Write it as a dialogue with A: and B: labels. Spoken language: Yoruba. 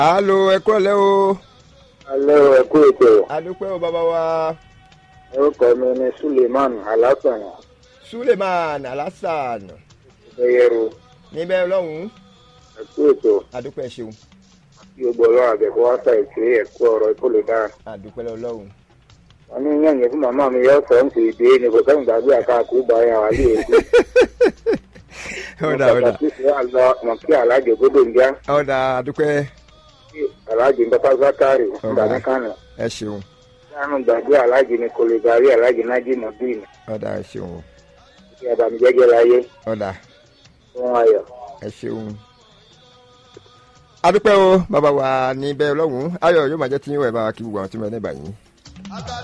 A: alo ẹ kúrọ̀lẹ́ o.
B: alẹ́ o ẹ kú ètò
A: adúpẹ́ o bàbá wa
B: orúkọ mi ni suleiman alásàn
A: suleiman alasan
B: ẹyẹrù
A: níbẹ̀ lọ́hùn-ún
B: ẹ kú ètò
A: adúpẹ́ ṣeun
B: kí o gbọ́ ọlọ́run àbẹ̀kọ́ wá sa ìpè ẹ̀kú ọ̀rọ̀ ìkólè dáa.
A: adúpẹ́ lọ́hùn.
B: wọn ní yẹ̀yẹ̀ fún màmá mi yọ sọ ń sì dé ni kò sẹ́yìn gbàgbé àkàkú bá yà wá lé èkó.
A: ọ̀dà ọ̀dà
B: pàtàkì sí àlọ́ mọ̀ kí alájẹ gbọdọ̀ ń já
A: ọ̀dà adúpẹ́
B: kí alájẹ ń bá zákàrì
A: Ọ̀gá.
B: nígbà ní kánò.
A: ẹ ṣeun
B: sáànù gbàgbé alájẹ ni kò lè darí alájẹ nájí nàbíìn
A: ọ̀dà ẹ ṣeun o
B: kí àbàmìjẹ́jẹ́ láyé
A: ọ̀dà
B: fún ayọ̀.
A: ẹ ṣeun. adúpẹ́ o bàbá wa níbẹ̀ lọ́hùn-ún ayọ̀ yóò máa jẹ́ tí yín wẹ̀ bá wa kí gbogbo àwọn tí mo ní báyìí.